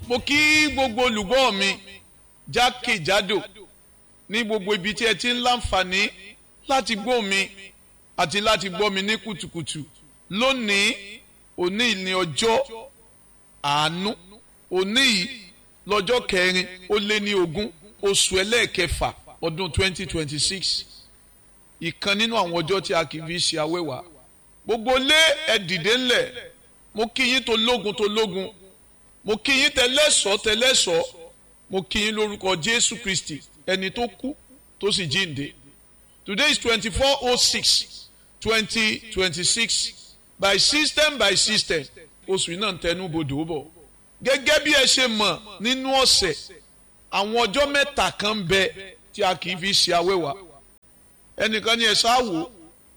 mo kí gbogbo olùgbọ́ mi jákèjádò ní gbogbo ibi tí ẹ ti ń láǹfààní láti gbọ́ mi àti láti gbọ́ mi ní kùtùkùtù lónìí òní ní ọjọ́ àánú òní yìí lọ́jọ́ kẹrin ó lé ní ogún oṣù ẹlẹ́ẹ̀kẹfà ọdún 2026 ìkan nínú àwọn ọjọ́ tí a kì í fi ṣe awẹ́wà gbogbo lé ẹ dìde ńlẹ̀ mo kí yín tó lógun tó lógun mo kí yín tẹlẹ́sọ̀ tẹlẹ́sọ̀ mo kí yín lórúkọ Jésù Kristi ẹni tó kú tó sì jíǹde today is twenty four oh six twenty twenty six by system by system oṣù yìí náà ń tẹnu bodò bọ̀ gẹ́gẹ́ bí ẹ ṣe mọ̀ nínú ọ̀sẹ̀ àwọn ọjọ́ mẹ́ta kan bẹ tí a kì í fi ṣe awẹ́wà ẹnìkan ní ẹ ṣáàwò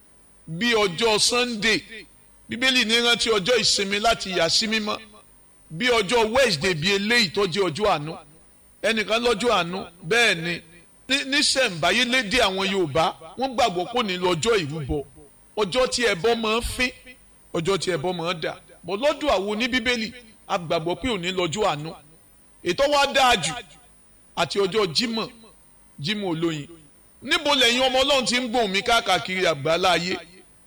bí ọjọ́ Sunday bíbélì ní rántí ọjọ́ ìsinmi láti yà sí mímọ́ bí ọjọ́ Wednesday bí eléyìí tó jẹ́ ọjọ́ àánú ẹnìkan lọ́jọ́ àánú bẹ́ẹ̀ ni níṣẹ̀ǹbáyé lédè àwọn Yorùbá wọ́n gbàgbọ́ kò ní lọ́jọ́ ìrúbọ ọjọ́ tí ẹbọ máa ń fín ọjọ́ tí ẹbọ máa ń dà bọ́ lọ́dún àwọn oní bíbélì a gbàgbọ́ pé òní lọ́jọ́ àánú ètò wa dáa jù àti ọjọ́ Jímọ̀ Jímọ̀ olóyin níbo lẹ́yìn ọmọ Ọlọ́run ti ń gbóhùn mi káàkiri àgbáńlá ayé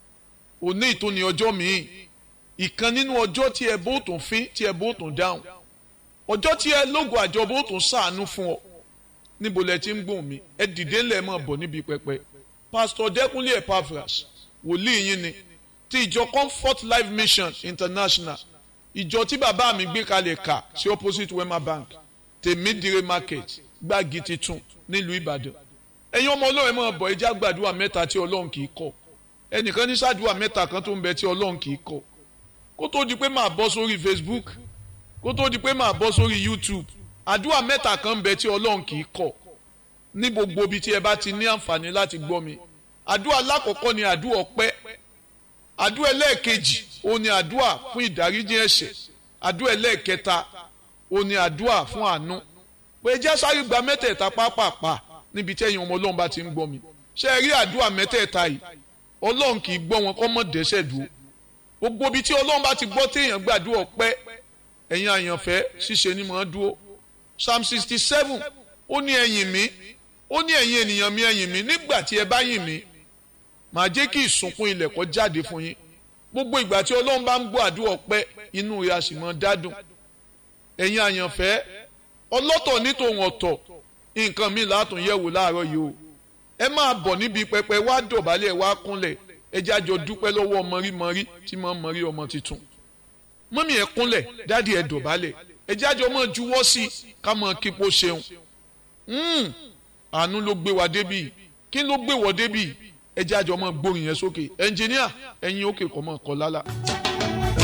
òní ìtúni ọjọ́ míì ìkan nínú ọjọ́ tí ẹ bó tún fín tí ẹ bó tún dáhùn ọjọ́ tí ẹ lógo àjọ bó tún ṣàánú fún ọ níbo lẹ ti ń gbóhùn mi ẹ dìde ńlẹ̀ mọ̀ bọ̀ níbi pẹpẹ pásítọ̀ Dẹ́kunlé Epaphras wòlíì yín ni ti ìjọ Comfort Life Mission International ìjọ tí bàbá mi gbé kalẹ̀ kà sí opposite Wema Bank tèmídìrè market gbági titun nílùú Ìbàdàn ẹ̀yin ọmọ Ọlọ́run mọ̀ bọ̀ ẹjẹ́ àgbàdua mẹ́ta tí Ọlọ́run kì í kọ̀ ẹnìkan ní sàdúrà mẹ́ta kan tó ń bẹ tí Ọlọ́run kì í kọ̀ kó tó di pé máa bọ́ sórí Facebook kó tó di pé máa bọ́ sórí YouTube àdúrà mẹ́ta kan ń bẹ tí Ọlọ́run kì í kọ̀ ní gbogbo ibi tí ẹ bá ti ní àǹfààní láti gbọ́ mi àdúrà alákọ̀ọ́kọ́ ni àdúrà ọpẹ́ àdúrà ẹlẹ́ẹ̀kejì ó ní àdúrà fún ìdáríjì ẹ̀ṣẹ̀ àdúrà ẹlẹ́ẹ̀kẹta ó ní àdúrà fún àánú pé jẹ́ sáré gba mẹ́tẹ̀ẹ̀ta pápápá níbi tí ẹ̀yin ọmọ Ọlọ́run bá ti ń gbọ́ mi ṣé ẹ rí àdúrà mẹ́tẹ̀ẹ̀ta yìí Ọlọ́run kì í gbọ́ wọn kọ́ mọ́ dẹ́ṣẹ̀ dúró gbogbo ibi tí Ọlọ́run bá ti gbọ́ téèyàn gbàdúrà ọpẹ́ ẹ̀yin àyànfẹ́ ṣíṣe ni màá dúró Psalm sixty seven ó ní ẹ̀yìn mi ó ní ẹ̀yin ènìyàn mi ẹ̀yìn mi nígbà tí ẹ bá yìn mí màá jẹ́ kí ìsùnkún ilẹ̀ kó jáde fún yín gbogbo ìgbà tí ọlọ́run bá ń gbọ́ àdúrà ọpẹ́ inú rẹ̀ a sì mọ́ dádùn ẹ̀yin àyànfẹ́ ọlọ́tọ̀ ní tòun ọ̀tọ̀ nǹkan mi látún yẹ̀wò láàárọ̀ yìí o ẹ máa bọ̀ níbi pẹpẹ wá dọ̀bálẹ̀ wá kúnlẹ̀ ẹ jẹ́ àjọ dúpẹ́ lọ́wọ́ mọ̀rímọ̀rí tí mo mọ̀rí ọmọ tuntun mọ́mí ẹ kúnlẹ̀ dádì ẹ dọ̀bálẹ̀ ẹ jẹ́ àjọ mọ̀ juwọ́ sí ká mọ̀ kípo ṣeun àánú ló gbé wa débì kí ló gbé wọ débì ẹ jẹ́ àjọ mọ̀ gbórin yẹn sókè ẹnjìníà ẹ̀yin òkè kọ́ mọ̀ kọ́ lálá.